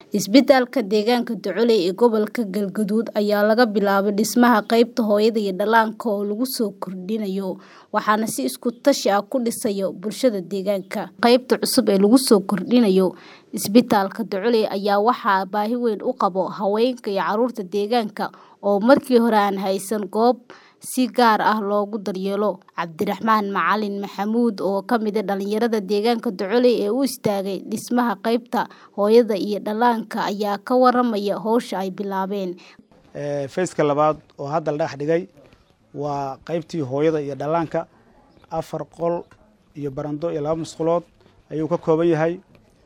Isbitaalka deegaanka Ducule ee gobolka Galgaduud ayaa laga bilaabay dhismaha qaybta hooyada iyo dhallaanka oo lagu soo kordhinayo, waxaana si isku tashi ah ku dhisaya bulshada deegaanka. Qaybta cusub ee lagu soo kordhinayo isbitaalka Ducule ayaa waxaa baahi weyn u qaba haweenka iyo carruurta deegaanka oo markii hore aan haysan goob si gaar ah loogu daryeelo. Cabdiraxmaan Macalin Maxamuud oo ka mid ah dhalinyarada deegaanka Ducule ee u istaagay dhismaha qaybta hooyada iyo dhallaanka ayaa ka waramaya hawsha ay bilaabeen. Fayska labaad oo hadda la dhagax dhigay waa qaybtii hooyada iyo dhallaanka afar qol iyo barando iyo laba musqulood ayuu ka kooban yahay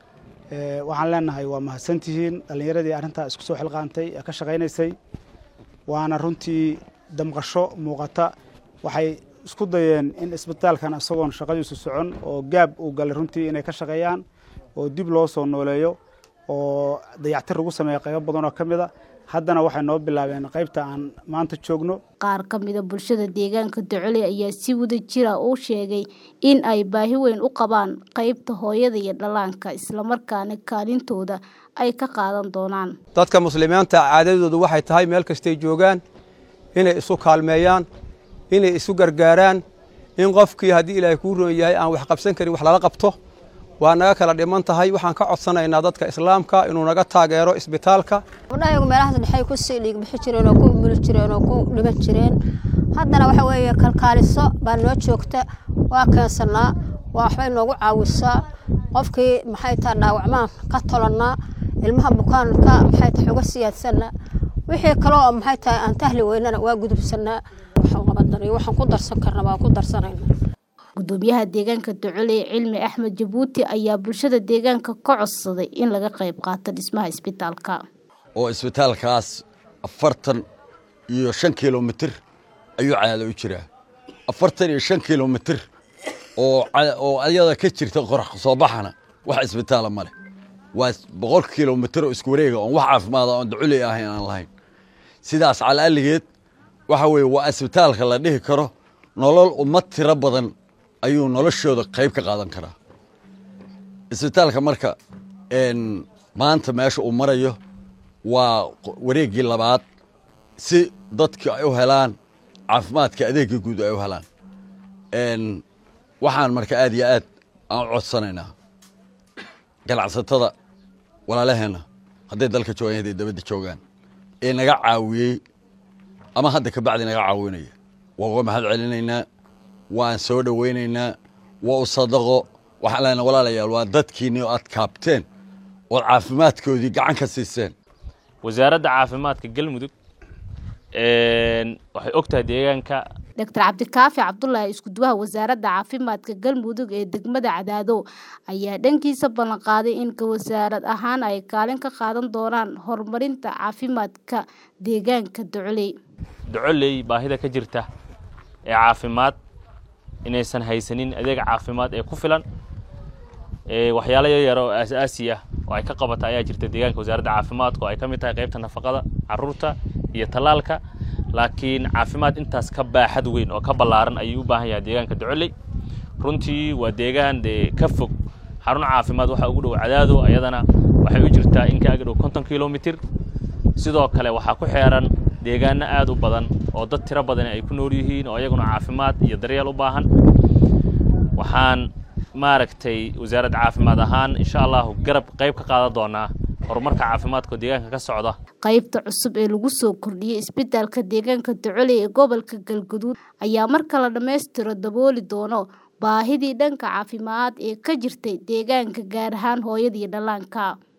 waxaan leenahay waa mahadsantihiin dhalinyaradii arrintaa isku soo xilqaantay ee ka shaqaynaysay waana runtii damqasho muuqata waxay isku dayeen in isbitaalkan isagoon shaqadiisu socon oo gaab uu galay runtii inay ka shaqeeyaan oo dib loo soo nooleeyo oo dayactir lagu sameeyo qaybo badan oo ka mid a haddana waxay noo bilaabeen qaybta aan maanta joogno qaar ka mid a bulshada deegaanka Ducule ayaa si wada jir ah u sheegay in ay baahi weyn u qabaan qaybta hooyada iyo dhallaanka isla markaana kaalintooda ay ka qaadan doonaan dadka muslimiinta caadadoodu waxay tahay meel kastay joogaan inay isu kaalmeeyaan inay isu gargaaraan in qofkii haddii ilaahay kuu roon yahay aan wax qabsan karin wax lala qabto waa naga kala dhiman tahay waxaan ka codsanaynaa dadka islaamka inuu naga taageero isbitaalka gabdhahayagu meelahaas dhexay kusii dhiig bixi jireen oo ku umuli jireen oo ku dhiman jireen haddana waxa weeye kalkaaliso baa noo joogta waa keensannaa waa waxbay noogu caawisaa qofkii maxay tahay dhaawacmaan ka tolannaa ilmaha bukaanka maxay tahay uga siyaadsanaa wixii kale oo maxay tahay aan tahli weynana waa gudubsannaa waxaan qabanay waxaan ku darsan karna waa ku darsanaynaa gudoomiyaha deegaanka Ducule Cilmi Axmed Jabuuti ayaa bulshada deegaanka ka codsaday in laga qayb qaato dhismaha isbitaalka oo isbitaalkaas afartan iyo shan kilomitir ayuu caado u jiraa afartan iyo shan kilomitir oo oo ayada ka jirta qorax soo baxana wax isbitaala ma leh waa boqol kilomitir oo isku wareega oon wax caafimaad oon Ducule ahayn aan lahayn sidaas calaligeed waxa weeye waa isbitaalka la dhihi karo nolol ummad tiro badan ayuu noloshooda qayb ka qaadan karaa isbitaalka marka maanta meesha uu marayo waa wareeggii labaad si dadka ay u helaan caafimaadka adeegga guud ay u helaan waxaan marka aad iyo aad aan u codsanaynaa ganacsatada walaalaheenna hadday dalka joogaan hadday dabadda joogaan ee naga caawiyey ama hadda ka bacdi naga caawinaya waa uga mahad celinaynaa waan soo dhowaynaynaa waa u sadaqo waxaan leenahay walaalayaal waa dadkiinni oo aad kaabteen ood caafimaadkoodii gacan ka siiseen wasaaradda caafimaadka galmudug waxay og tahay deegaanka Dr. Cabdikaafi Cabdullaahi iskuduwaha wasaaradda caafimaadka galmudug ee degmada Cadaado ayaa dhankiisa ballan qaaday in wasaarad ahaan ay kaalin ka qaadan doonaan horumarinta caafimaadka deegaanka Ducule. Duculey baahida ka jirta ee caafimaad inaysan haysanin adeeg caafimaad ee ku filan waxyaalo yaryar oo aasaasi ah oo ay ka qabata ayaa jirta deegaanka wasaaradda caafimaadka oo ay ka mid tahay qaybta nafaqada carruurta iyo tallaalka laakiin caafimaad intaas ka baaxad weyn oo ka ballaaran ayuu u baahan yahay deegaanka Duculey runtii waa deegaan dee ka fog xarun caafimaad waxa ugu dhow Cadaado ayadana waxay u jirtaa in ka ag dhow 50 kilomitir sidoo kale waxaa ku xeeran deegaano aad u badan oo dad tiro badan ay ku nool yihiin oo iyaguna caafimaad iyo daryeel u baahan waxaan maaragtay wasaaradda caafimaad ahaan insha allahu garab qayb ka qaadan doonaa horumarka caafimaadka deegaanka ka socda qaybta cusub ee lagu soo kordhiyey isbitaalka deegaanka Ducule ee gobolka Galgaduud ayaa marka la dhammaystiro dabooli doono baahidii dhanka caafimaad ee ka jirtay deegaanka gaar ahaan hooyada iyo dhallaanka